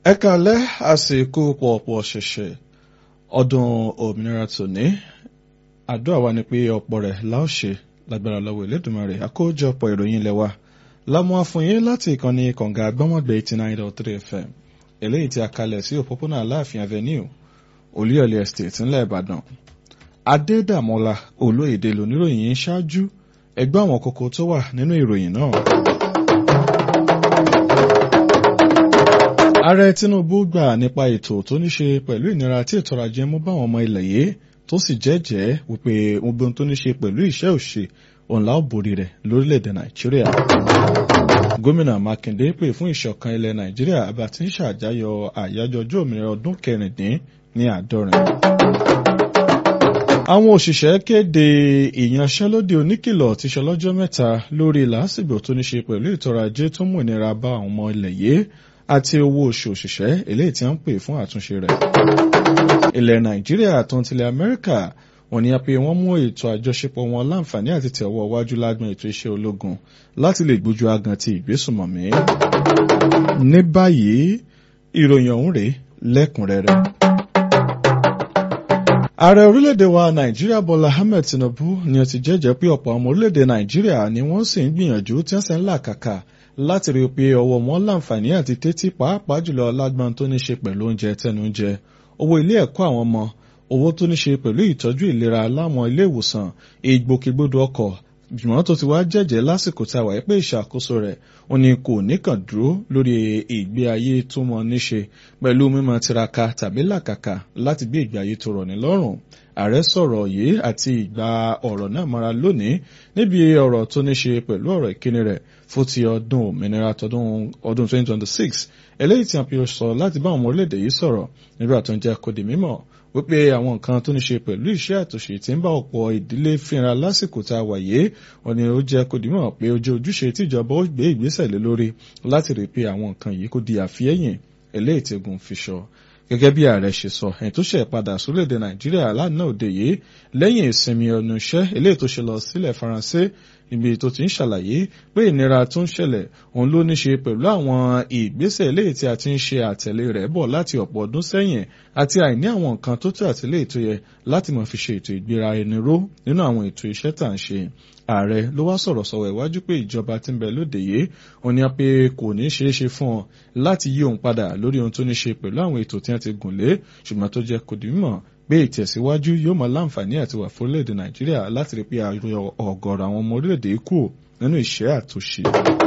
ẹ kàlẹ́ àsìkò pọ̀pọ̀ ṣẹ̀ṣẹ̀ ọdún òmìnira tòní àdúrà wa ni pé ọ̀pọ̀ rẹ̀ láò ṣe lágbára lọ́wọ́ Elédùmarè àkójọpọ̀ ìròyìn ilẹ̀ wa lámú àfọyín láti ìkànnì kànga àgbọ́mọ̀gbẹ́ eighty nine dot three fm eléyìí tí a kalẹ̀ sí òpópónà aláàfin avenue olúyọ̀lé estate ńlẹ̀ ìbàdàn adédàmọ́lá olóyèdè lóníròyìn ṣáájú ẹgbẹ́ àwọn kókó tó wà nínú ìròyìn náà. ààrẹ tinubu gbà nípa ètò tó ní ṣe pẹ̀lú ìnira tí ètò ọrọ̀ ajé mú báwọn ọmọ ilẹ̀ yìí tó sì jẹ́jẹ́ wípé gbogbo ohun tó ní ṣe pẹ̀lú ìṣẹ́ òṣè òun la ó borí rẹ̀ lórílẹ̀‐èdè nàìjíríà. gómìnà mákindé pè fún ìṣọ̀kan ilẹ̀ nàìjíríà àbá tí ń ṣàjáyọ̀ àyájọ́ ọjọ́ òmìnira ọdún kẹrìndín ní àádọ́rin. àwọn òṣìṣẹ́ kéde ìyanṣẹ́lódì oníkìlọ̀ ti ṣọlọ́jọ́ mẹ́ta lórí làásìgbò tó ní ṣe pẹ̀lú ètò ọrọ̀ ajé tó mú ìnira bá àwọn ọmọ ilẹ̀ yìí àti owó oṣù òṣìṣẹ́ eléyìí tí wọ́n ń pè fún àtúnṣe rẹ̀. ilẹ̀ nàìjíríà tó ń tilẹ̀ amẹ́ríkà wọ́n ní a pé wọ́n mú ètò àjọṣepọ̀ wọn láǹfààní àti tẹ̀wọ́ wájú lágbọn ètò iṣẹ́ ológun láti lè gbójú agan ti ìgbésùnmọ̀mí. ní báyìí ìròyìn ọ̀hún rèé lẹ́kùnrẹ́rẹ́. ààrẹ orílẹ̀-èdè wa nàìjíríà bọ́lá ahmed tinubu ni ó ti jẹ́jẹ́ pé ọ̀pọ̀ ọmọ orílẹ̀-èdè nàìjíríà ni wọ́n sì ń gbìyànjú tí wọ́n sì ń làkàkà láti rí i pé ọwọ́ wọn láǹfààní àti tẹ́tí pàápàá jùlọ lágbọn tó ní ṣe pẹ̀lú oúnjẹ tẹnuúnjẹ owó ilé ẹ̀kọ́ àwọn ọmọ owó tó ní ṣe pẹ̀lú ìtọ́jú ìlera láwọn ilé ìwòsàn ìgbòkègbodò ọkọ̀ jùmọ̀ tó ti wá jẹ́jẹ́ lásìkò tá a wáyé pé ìṣàkóso rẹ̀ ó ní kò níkàn dúró lórí ìgbé ayé tó mọ níṣe pẹ̀lú mímọ tiraka tàbí làkàkà láti gbé ìgbé ayé tó rọ̀ ní lọ́rùn ààrẹ sọ̀rọ̀ yìí àti ìgbà ọ̀rọ̀ náà mọ́ra lónìí níbi ọ̀rọ̀ tó ní ṣe pẹ̀lú ọ̀rọ̀ ìkíni rẹ̀ fún ti ọdún òmìnira tọdún ọdún 2026 eléyìí tí a fi sọ láti bá àwọn ọmọ orílẹ̀-èdè yìí sọ̀rọ̀ nígbà tó ń jẹ́ kó di mímọ̀ wípé àwọn nǹkan tó ní ṣe pẹ̀lú iṣẹ́ àtúnṣe tí ń bá ọ̀pọ̀ ìdílé fínra lásìkò tá a wà yìí wọn ni ó jẹ́ kó di mímọ̀ pé ojú ojúṣe tíjọba ó gbé ìgbésẹ̀ lé lórí láti rí i pé àwọn nǹkan yìí kó di àfiyẹ́yìn eléyìí tí egun fi sọ gẹ́gẹ́ bí ààrẹ ṣe sọ ẹ̀yìn tó ṣe padà sórílẹ̀-èdè nàìjíríà lánàá òde yìí lẹ́yìn ìsinmi ọ̀nà iṣẹ́ eléyìí tó ṣe lọ sílẹ̀ faransé ibi tó ti ń ṣàlàyé pé ìnira tó ń ṣẹlẹ̀ òun ló ní ṣe pẹ̀lú àwọn ìgbésẹ̀ eléyìí tí a ti ń ṣe àtẹ̀lé rẹ̀ bọ̀ láti ọ̀pọ̀ ọdún sẹ́yìn àti àìní àwọn nǹkan tó tó àtìlé ètò yẹ láti mọ̀ fi ṣe ètò ìgbéra ẹni ró nínú àwọn ètò iṣẹ́ tà ń ṣe ààrẹ ló wá sọ̀rọ̀ sọ̀rọ̀ ìwájú pé ìjọba tí ń bẹ lóde yìí òun ni a pé kò ní ṣeé ṣe fún ọ láti yí òun padà lórí ohun tó ní ṣe pẹ̀lú àwọn ètò tí wọ́n ti gùn lé ṣùgbọ́n tó jẹ́ kò dì mímọ̀ pé ìtẹ̀síwájú yóò mọ láǹfààní àti wà fún orílẹ̀-èdè nàìjíríà láti rí pé ayọ̀ ọ̀gọ̀rọ̀ àwọn ọmọ orílẹ̀-èdè kù nínú ìṣẹ́ àtúnṣe.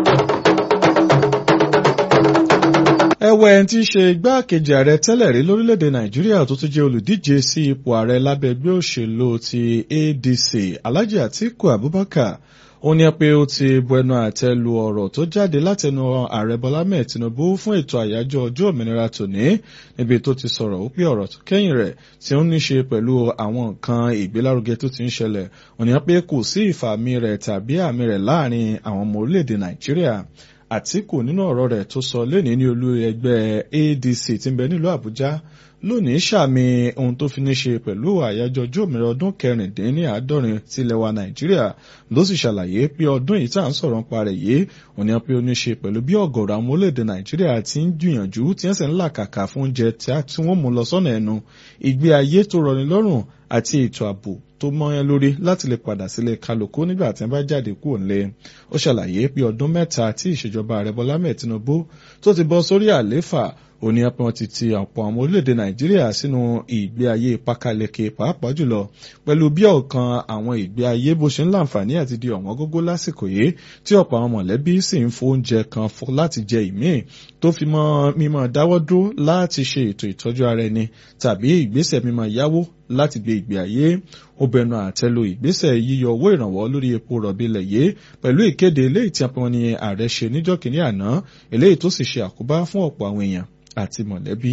ẹ̀wẹ̀ ẹni tí í ṣe igbákejì ààrẹ tẹ́lẹ̀ rí lórílẹ̀‐èdè nàìjíríà tó tún jẹ́ olùdíje sí ipò ààrẹ lábẹ́ ẹgbẹ́ òṣèlú ti adc alhaji atiku abubakar ó ní pé ó ti bu ẹnu àtẹ́ lu ọ̀rọ̀ tó jáde látẹnu ààrẹ bọ́lá mẹ́ẹ̀ tinubu fún ètò àyájọ́ ọjọ́ òmìnira tòní níbi tó ti sọ̀rọ̀ ó pé ọ̀rọ̀ tó kẹ́yìn rẹ̀ tí ó ní ṣe pẹ̀lú àwọn nǹkan ìgbélárugẹ tó ti ń ṣẹlẹ̀ ó ní pé kò sí ìfàmì rẹ̀ tàbí àmì rẹ̀ láàrin àwọn ọmọ orílẹ̀-èdè nàìjíríà àtìkù nínú ọ̀rọ̀ rẹ̀ tó sọ lẹ́nìí ní olú ẹgbẹ́ adc tí ń bẹ nílùú àbújá lónìí sàmì ohun tó fi ní ṣe pẹ̀lú àyájọ́ ọjọ́ òmìnira ọdún kẹrìndínláàádọ́rin tilẹ̀ wa nàìjíríà ló sì ṣàlàyé pé ọdún yìí tá à ń sọ̀rọ̀ nípa rẹ̀ yìí òní pé ó ní ṣe pẹ̀lú bí ọ̀gọ̀rọ̀ àwọn orílẹ̀-èdè nàìjíríà ti ń gbìyànjú tí wọ́n sì ń làkàkà fún oúnjẹ tí wọ́n mú lọ sọ́nà ẹnu ìgbé ayé tó rọni lọ́rùn àti ètò ààbò tó mọ́yán lórí láti lè padà sílé kálukú nígbà tí wọ́n bá jáde kúrò nílé ó ṣàlàyé pé ọdún mẹ́ta tí ìṣèjọba ààrẹ bọ́lá mẹ́ẹ̀ tinubu tó ti bọ́ sórí àléfà òní apẹ́ wọn ti ti ọ̀pọ̀ àwọn orílẹ̀-èdè nàìjíríà sínú ìgbé ayé pákáleke pàápàá jùlọ pẹ̀lú bí ọ̀kan àwọn ìgbé ayé bó ṣe ń láǹfààní àti di ọ̀wọ́n gógó lásìkò yìí tí ọ̀pọ̀ àwọn mọ̀lẹ́bí sì ń fóúnjẹ kan láti jẹ ìmíì tó fi mọ́ mímọ́ dáwọ́ dúró láti ṣe ètò ìtọ́jú ara ẹni tàbí ìgbésẹ̀ mímọ́ yáwó láti gbé ìgbé ayé ó bẹnu àtẹ́lu ìgbésẹ̀ yíyọ owó ìrànwọ́ lórí epo rọ̀bì ilẹ̀ yìí pẹ̀lú ìkéde eléyìí tí apẹ́ wọn ni ààrẹ ṣe níjọ́ kìíní àná eléyìí tó sì ṣe àkóbá fún ọ̀pọ̀ àwọn èèyàn àti mọ̀lẹ́bí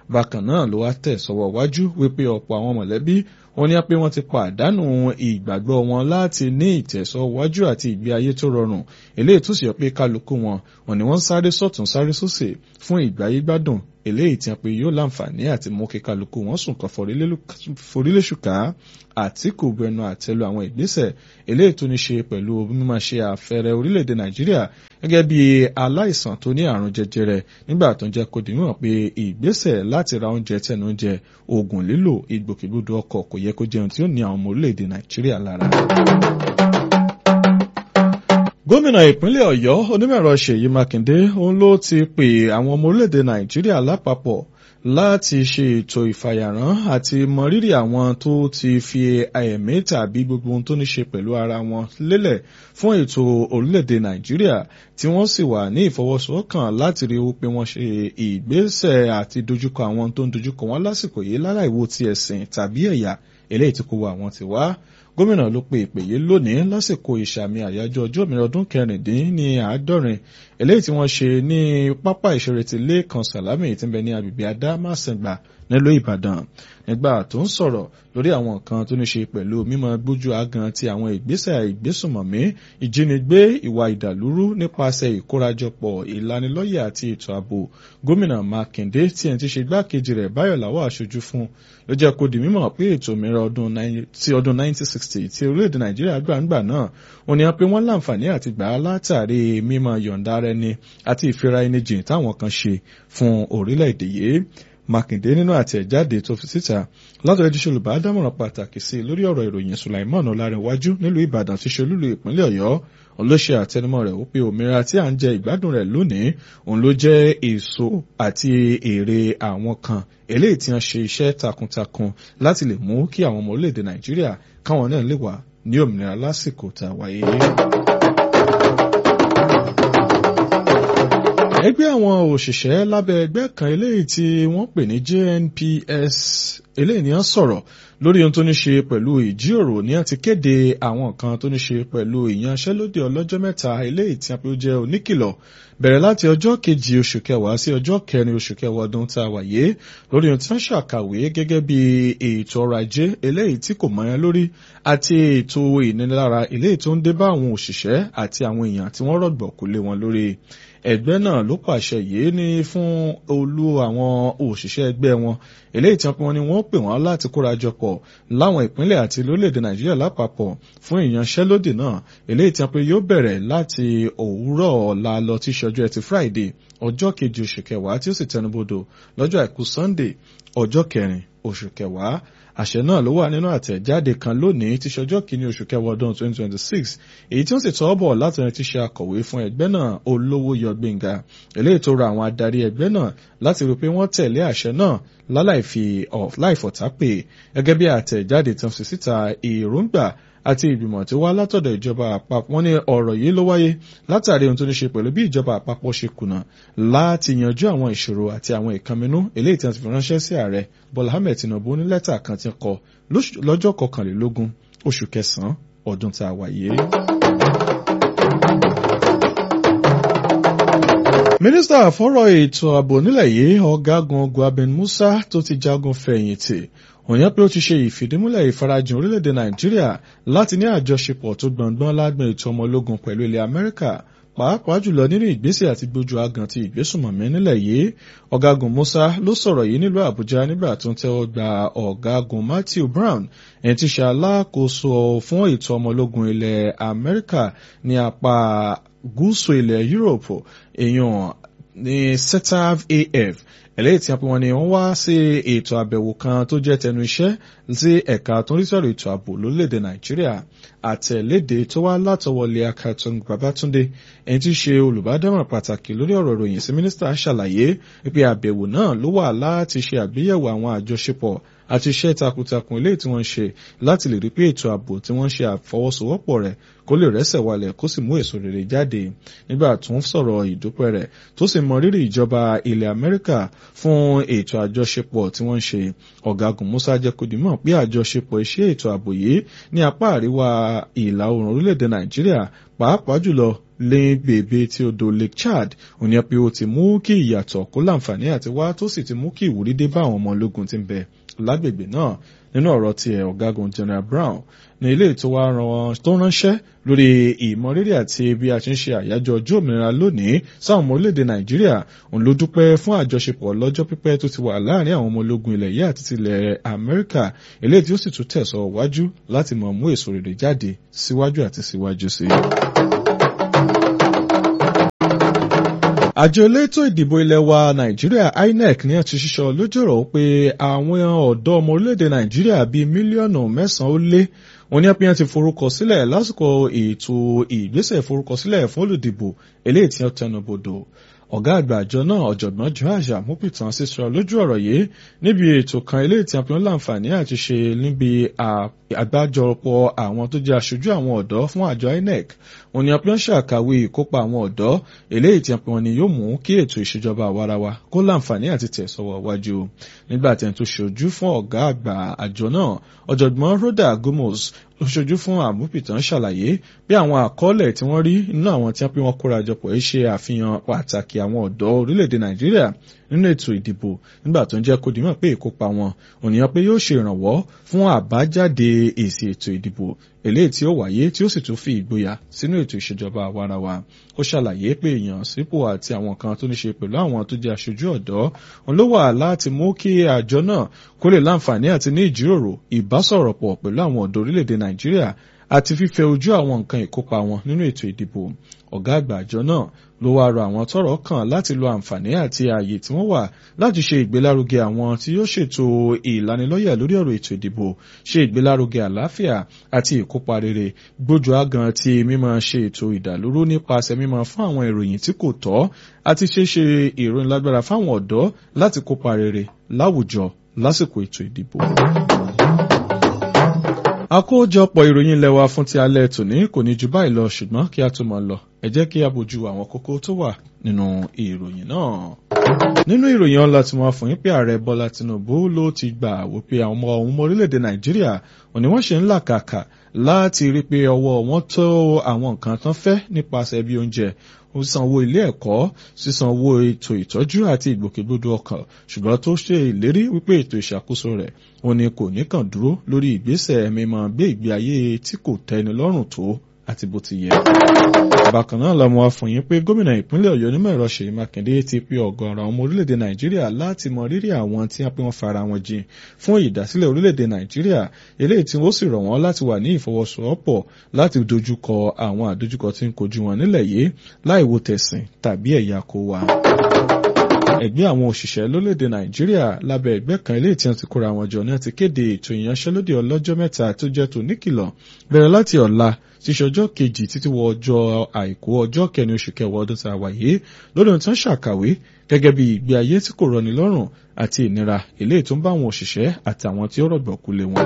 bákan náà ló wá tẹ̀ sọ́wọ́ wájú wípé ọ̀pọ̀ àwọn mọ̀lẹ́bí wọ́n ní pé wọ́n ti pàdánù ìgbàgbọ́ wọn láti ní ìtẹ̀sọ́wájú àti ìgbé ayé tó rọrùn eléyìí tó sì yọ pé kálukú wọn wọ́n ní wọ́n sáré sọ̀tún sáré sósè fún ìgbáyé gbádùn eléyìí tí wọ́n pe yóò láǹfààní àti mú kí kálukú wọn sùn kan foríléṣùká àtìkù bẹnu àtẹ́lu àwọn ìgbésẹ̀ eléyìí tó ní ṣe pẹ̀lú mímọ̀ ṣe àfẹ́rẹ́ orílẹ̀-èdè nàìjíríà gẹ́gẹ́ bí aláìsàn tó ní àrùn jẹjẹrẹ nígbà tó ń jẹ́ kó di mímọ̀ pé ìgbésẹ̀ láti ra oúnjẹ tẹnu oúnjẹ oògùn lílò ìgbòkègbodò ọkọ̀ kò yẹ kó jẹun tí ó ní àwọn ọmọ orílẹ̀-èdè nàìjíríà lára gómìnà ìpínlẹ̀ ọ̀yọ́ onímọ̀ẹ̀rọ ṣèyí mákindé òun ló ti pè àwọn ọmọ orílẹ̀-èdè nàìjíríà lápapọ̀ láti ṣe ètò ìfàyàrán àti mọrírì àwọn tó ti fi ẹ̀mí tàbí gbogbo ohun tó ní ṣe pẹ̀lú ara wọn lélẹ̀ fún ètò orílẹ̀-èdè nàìjíríà tí wọ́n sì wà ní ìfọwọ́sowọ́kàn láti rí i pé wọ́n ṣe ìgbésẹ̀ àti dojúkọ àwọn tó ń dojúkọ wọn lásìkò yìí láláìwo ti ẹ̀sìn tàbí ẹ̀yà eléyìí tí kò wọ àwọn ti wá gómìnà ló pe ìpè yìí lónìí lásìkò ìsàmì àyájọ́ ọjọ́ òmìnira ọdún kẹrìndín ní àádọ́rin eléyìí tí wọ́n ṣe ní pápá ìṣeré ti lẹ́ẹ̀kan sàlámì tí ń bẹ ní agbègbè adámàsẹ̀gbà nílùú ìbàdàn nígbà tó ń sọ̀rọ̀ lórí àwọn nǹkan tó ní ṣe pẹ̀lú mímọ gbójú agan ti àwọn ìgbésẹ̀ ìgbésùmọ̀mí ìjínigbé ìwà ìdàlúrú nípasẹ̀ ìkórajọpọ̀ ìlanilọ́yẹ̀ àti ètò ààbò gómìnà mákindé tí ẹni tí ṣe igbákejì rẹ̀ báyọ̀ làwọ̀ aṣojú fún ló jẹ́ kó di mímọ̀ pé ètò òmìnira ti ọdún 1960 tí orílẹ̀-èdè nàìjíríà gbà ń gbà náà ó ní pé wọ́n láǹfààní àti gbà á látàrí mímọ yọ̀ǹda ara ẹni àti ìfira ẹni jìn táwọn kan ṣe fún orílẹ̀-èdè yìí mákindé nínú àtẹ̀jáde tó fi síta látọ̀rẹ́ tíṣe olùbádámọ̀ràn pàtàkì sí lórí ọ̀rọ̀ ìròyìn sulaiman ọlárẹ̀wájú nílùú ìbàdàn tí ṣe olúlu ìpínlẹ̀ ọ̀yọ́ olóṣè àtẹnumọ́ rẹ̀ ó pé òmìnira tí à ń jẹ ìgbádùn rẹ̀ lónìí òun ló jẹ́ èso àti èrè àwọn kan eléyìí tí wọ́n ṣe iṣẹ́ takuntakun láti lè mú kí àwọn ọmọ orílẹ̀-èdè nàìjíríà káwọn náà lè wà ní òmìnira lásìkò tá a wáyé. ẹgbẹ́ àwọn òṣìṣẹ́ lábẹ́ ẹgbẹ́ kan eléyìí tí wọ́n pè ní JNPS eléyìí ni wọ́n sọ̀rọ̀ lórí ohun tó ní ṣe pẹ̀lú ìjíròrò ní àti kéde àwọn nǹkan tó ní ṣe pẹ̀lú ìyanṣẹ́lódì ọlọ́jọ́ mẹ́ta eléyìí tí a pé ó jẹ́ oníkìlọ̀ bẹ̀rẹ̀ láti ọjọ́ kejì oṣù kẹwàá sí ọjọ́ kẹrin oṣù kẹwàá ọdún tá a wà yé lórí ohun tí wọ́n ṣàkàwé gẹ́gẹ́ bí ètò ọrọ̀ ajé eléyìí tí kò mọ́yán lórí àti ètò ìnilára eléyìí tó ń dé bá àwọn òṣìṣẹ́ àti àwọn èèyàn tí wọ́n rọ̀gbọ̀kú lé wọn lórí ẹgbẹ́ náà ló pàṣẹ yìí ní fún olú àwọn òṣìṣẹ́ ẹgbẹ́ wọn eléyìí tí wọ́n ní wọ́n pè wọ́n láti kóra jọ pọ̀ láwọn ìpínlẹ̀ àti lórílẹ̀‐èdè nàìjíríà lápapọ̀ fún ìyanṣẹ́lódì náà eléyìí tí wọ́n pé yóò bẹ̀rẹ̀ láti òwúrọ̀ ọ̀la lọ tí ṣọjọ́ ẹtì friday ọjọ́ kejì oṣù kẹwàá tí ó sì tẹnubodò lọ́jọ́ àìkú sunday ọjọ́ kẹrin oṣù kẹwàá àṣẹ náà ló wà nínú àtẹ̀jáde kan lónìí tí ṣọjọ́ kìíní oṣù kẹwàá ọdún 2026 èyí tí ó sì tọ́ bọ̀ láti ẹni tí ṣe akọ̀wé fún ẹgbẹ́ náà olówó yọ gbẹ̀ngà eléyìí tó ra àwọn adarí ẹgbẹ́ náà láti rí i pé wọ́n tẹ̀lé àṣẹ náà láláì fi láìfọ̀tá pè gẹ́gẹ́ bí àtẹ̀jáde tán fi síta èròǹgbà àti ìgbìmọ̀ tí wá látọ̀dọ̀ ìjọba àpapọ̀ wọ́n ní ọ̀rọ̀ yìí ló wáyé látàrí ohun tó ní ṣe pẹ̀lú bí ìjọba àpapọ̀ ṣe kùnà láti yanjú àwọn ìṣòro àti àwọn ìkànnínú eléyìí tí wọ́n ti fi ránṣẹ́ sí ààrẹ bọ́lá ahmed tinubu ní lẹ́tà kan ti kọ lọ́jọ́ kọkànlélógún oṣù kẹsàn-án ọdún tá a wà yìí. mínísítà fọ́rọ̀ ètò ààbò nílẹ̀ yìí ọ̀gágun guaben musa tó ti jagun fẹ̀yìntì òyìn pé ó ti ṣe ìfìdímúlẹ̀ ìfarajìn orílẹ̀-èdè nàìjíríà láti ní àjọṣepọ̀ tó gbọ̀ngbọ́n lágbọn ètò ọmọ ológun pẹ̀lú ilẹ̀ amẹ́ríkà pàápàá jùlọ nínú ìgbésẹ̀ àti gbójú agan ti ìgbésùnmọ̀mí nílẹ̀ yìí ọ̀gágun musa ló sọ̀rọ̀ yìí nílùú àbújá nígbà tó ń tẹ́wọ́ gba ọ̀gágun matthew brown ẹni tí ṣe alákòóso fún ètò ọmọ ológun ilẹ̀ amẹ́ríkà ní apá gúúsù ilẹ̀ europe èèyàn ní setav af eléyìí tí wọ́n ní wọ́n wá sí ètò àbẹ̀wò kan tó jẹ́ tẹnu iṣẹ́ sí ẹ̀ka tó ń rí sọ̀rọ̀ ètò ààbò lórílẹ̀‐èdè nàìjíríà àtẹ̀léde tó wá látọwọ́lé akaton babatunde ẹni tí í ṣe olùbádámọ̀ràn pàtàkì lórí ọ̀rọ̀ ìròyìn sí mínísítà ṣàlàyé pé àbẹ̀wò náà ló wà láti ṣe àgbéyẹ̀wò àwọn àjọṣepọ̀ àti iṣẹ́ takuntakun eléyìí tí wọ́n ń ṣe láti lè rí pé ètò ààbò tí wọ́n ń ṣe àfọwọ́sowọ́pọ̀ rẹ̀ kó lè rẹ́sẹ̀ walẹ̀ kó sì mú èso rere jáde nígbà tó ń sọ̀rọ̀ ìdúpẹ́ rẹ̀ tó sì mọ rírì ìjọba ilẹ̀ amẹ́ríkà fún ètò àjọṣepọ̀ tí wọ́n ń ṣe ọ̀gágun musa jẹ́kọ̀dìmọ̀ pé àjọṣepọ̀ iṣẹ́ ètò ààbò yìí ní apá àríwá ìlà oòrùn orílẹ̀-èdè nàìjíríà pàápàá jùlọ lẹ́yìn bèbè tí odò Lake Chad òní pé ó ti mú kí ìyàtọ̀ kó láǹfààní àti wá tó sì ti mú kí ìwúrí dé bá àwọn ọmọ ológun tí ń bẹ lágbègbè náà nínú ọ̀rọ̀ tiẹ̀ ọ̀gágun General Brown ní ilé tó wá tó ránṣẹ́ lórí ìmọrírì àti bí a ti ń ṣe àyájọ́ ọjọ́ òmìnira lónìí sáwọn ọmọ orílẹ̀-èdè Nàìjíríà òun ló dúpẹ́ fún àjọṣepọ̀ lọ́jọ́ pípẹ́ tó ti wà láàrin àwọn ọmọ ológun ilẹ̀ yìí àti tilẹ̀ Amẹ́ríkà eléyìí tí ó sì tún tẹ̀sọ̀ wájú láti mọ̀ mú èso rere jáde síwájú àti síwájú sí i. àjọ elétò ìdìbò ilẹ̀ wa nàìjíríà inec ní àti ṣíṣọ lójúrò pé àwọn ọ̀dọ́ ọmọ orílẹ̀-èdè nàìjíríà bíi mílíọ̀nù mẹ́sàn-án ó lé wọn ní apíyàn ti forúkọ sílẹ̀ lásìkò ètò ìgbésẹ̀ ìforúkọsílẹ̀ fún olùdìbò eléyìí tí wọ́n tẹnubodò ọ̀gá àgbà àjọ náà ọ̀jọ̀gbọ́n joash amupitan sísọ lójú ọ̀rọ̀ yìí níbi ètò kan eléyìí tí a fi ń láǹfààní àti ṣe níbi àgbájọpọ̀ àwọn tó jẹ́ aṣojú àwọn ọ̀dọ́ fún àjọ inec wọn ni a fi ń ṣàkàwé ìkópa àwọn ọ̀dọ́ eléyìí tí a fi wọn ni yóò mú kí ètò ìṣèjọba àwarawa kó láǹfààní àti tẹ̀sọ̀wọ̀ wájú nígbà tí a tó ṣojú fún ọ̀gá àgbà àjọ náà ọ̀jọ̀gbọ́n rhoda gomos ó ṣojú fún àmúpìtàn ṣàlàyé bí àwọn àkọọ́lẹ̀ tí wọ́n rí nínú àwọn tí wọ́n pé wọ́n kóra jọpọ̀ yìí ṣe àfihàn pàtàkì àwọn ọ̀dọ́ orílẹ̀-èdè nàìjíríà nínú ètò ìdìbò nígbà tó ń jẹ́ kó dìímọ̀ pé ìkópa wọn ònìyàn pé yóò ṣe ìrànwọ́ fún àbájáde èsì ètò ìdìbò eléyìí tí ó wáyé tí ó sì tún fi ìgboyà sínú ètò ìṣèjọba àwarawa ó ṣàlàyé pé èèyàn sípò àti àwọn kan tó ní ṣe pẹ̀lú àwọn tó jẹ́ aṣojú ọ̀dọ́ òun ló wà láti mú kí àjọ náà kó lè láǹfààní àti ní ìjíròrò ìbásọ̀rọ̀pọ̀ pẹ̀lú àwọn ọ̀dọ́ orílẹ̀-èdè nàìjíríà àti fífẹ́ ojú àwọn nǹkan ìkópa wọn nínú ètò ìdìbò ọ̀gá àgbà àjọ náà ló wáá rọ àwọn tọ́rọ̀ kàn láti lo àǹfààní àti ààyè tí wọ́n wà láti ṣe ìgbélárugẹ àwọn tí yóò ṣètò ìlanilọ́yẹ̀ lórí ọ̀rọ̀ ètò ìdìbò ṣe ìgbélárugẹ àlàáfíà àti ìkópa rere gbójú àgàn ti mímọ ṣe ètò ìdàlúrú nípasẹ̀ mímọ fún àwọn ìròyìn tí kò tọ́ àti ṣeéṣe ìròyìn lágbára fáwọn ọ̀dọ́ láti kópa rere láwùjọ lásìkò ètò ìdìbò àkójọpọ̀ ìròyìn ilẹ̀ wa fún ti alẹ́ tòní kò ní ju báyìí lọ ṣùgbọ́n kí a tó máa lọ ẹ jẹ́ kí a bójú àwọn kókó tó wà nínú ìròyìn náà. nínú ìròyìn ọ̀la tí wọ́n fún yín pé ààrẹ bọ́lá tinubu ló ti gbà wípé àwọn ọmọ ọmọ orílẹ̀-èdè nàìjíríà òní wọ́n ṣe ń làkàkà láti rí pé ọwọ́ wọn tó àwọn nǹkan tán fẹ́ nípasẹ̀ bí oúnjẹ sísan owó ilé ẹ̀kọ́ sísan owó ètò ìtọ́jú àti ìgbòkègbodò ọkàn ṣùgbọ́n tó ṣe ìlérí wípé ètò ìṣàkóso rẹ̀ òun ni kò ní kàn dúró lórí ìgbésẹ̀ mímọ́ gbé ìgbé ayé tí kò tẹ́ni lọ́rùn tó àti bó ti yẹ. bákan náà lọ́mọ afọyín pé gómìnà ìpínlẹ̀ ọ̀yọ́ onímọ̀ ẹ̀rọ ṣèyí mákindé ti pe ọ̀gọ̀ọ̀rọ̀ ọmọ orílẹ̀-èdè nàìjíríà láti mọ rírì àwọn tí wọ́n pé wọ́n fara wọn jìn fún ìdásílẹ̀ orílẹ̀-èdè nàìjíríà eléyìí tí wọ́n sì rọ̀ wọ́n láti wà ní ìfọwọ́sowọ́pọ̀ láti dojúkọ àwọn àdójúkọ tí ń kojú wọn nílẹ̀ yìí láì wo tẹ̀sìn tàbí ẹ̀yà kó wa ẹgbẹ́ àwọn òṣìṣẹ́ lórílẹ̀‐èdè nàìjíríà lábẹ́ ẹgbẹ́ kan ilé tí wọ́n ti kóra wọn jọ ní ti kéde ètò ìyanṣẹ́lódì ọlọ́jọ́ mẹ́ta tó jẹ́ tó níkìlọ̀ bẹ̀rẹ̀ láti ọ̀la tíṣe ọjọ́ kejì títí wọ ọjọ́ àìkú ọjọ́ kẹrin oṣù kẹwàá ọdún tá a wà yìí lórí ohun tí wọ́n ṣàkàwé gẹ́gẹ́ bí ìgbé ayé tí kò rọni lọ́rùn àti ìnira eléyìí tó ń bá àwọn òṣìṣẹ́ àti àwọn tí ó rọ̀gbọ̀kú lé wọn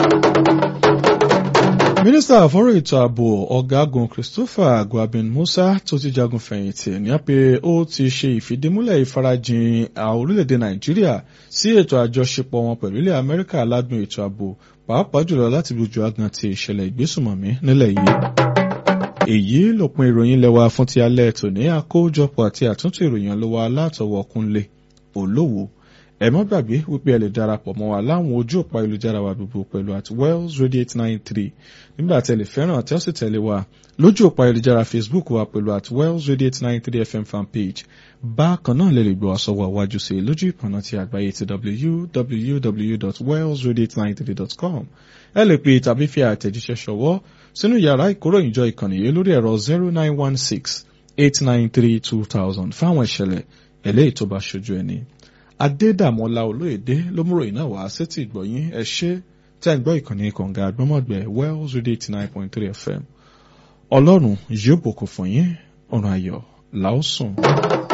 mínísítà àfọ́rọ̀ ètò ààbò ọ̀gágun christopher guabin musa tó ti jagun fẹ̀yìntì ní pé ó ti ṣe ìfìdímúlẹ̀ ìfarajìn orílẹ̀-èdè nàìjíríà sí ètò àjọṣepọ̀ wọn pẹ̀lú ilẹ̀ amẹ́ríkà ládùn ètò ààbò pàápàá jùlọ láti lójú agan ti ìṣẹ̀lẹ̀ ìgbésùmọ̀mí nílẹ̀ yìí. èyí lópin ìròyìn lẹ́wà fún ti alẹ́ tòní àkójọpọ̀ àti àtúntò ìròyìn ló wà látọwọ́ kúnlé olówó ẹ má gbàgbé wípé ẹ lè darapọ̀ mọ́ wa láwọn ojú òpá ìlújára wa gbogbo pẹ̀lú at wells radio eight nine three nígbà tí ẹ lè fẹ́ràn àti ọ̀sẹ̀ tẹ̀lé wa lójú òpá ìlújára facebook wa pẹ̀lú at wells radio eight nine three fm fan page bákan náà lè lè gbọ́ àsọwọ́ àwájú sí lójú ìpọ̀nà ti àgbáyé ti www.wellsradio893.com ẹ lè pè tàbí fi àtẹ̀jíṣẹ́ ṣọwọ́ sínú yàrá ìkóròyìnjọ ìkànnì yìí lórí ẹ̀rọ zero nine one six eight nine three two thousand fáwọn ìṣẹ̀lẹ̀ eléyìí tó bá ṣojú ẹni adédàmọ́lá olóyèdè ló múrò iná wá sétí ìgbọ̀yìn ẹ ṣé tẹ́ ń gbọ́ ìkànnì kànga àgbọ́mọ̀gbẹ́ wells radio eighty nine point three fm ọlọ́run yóò bùkún fún yín ọ̀run ayọ̀ làásùn.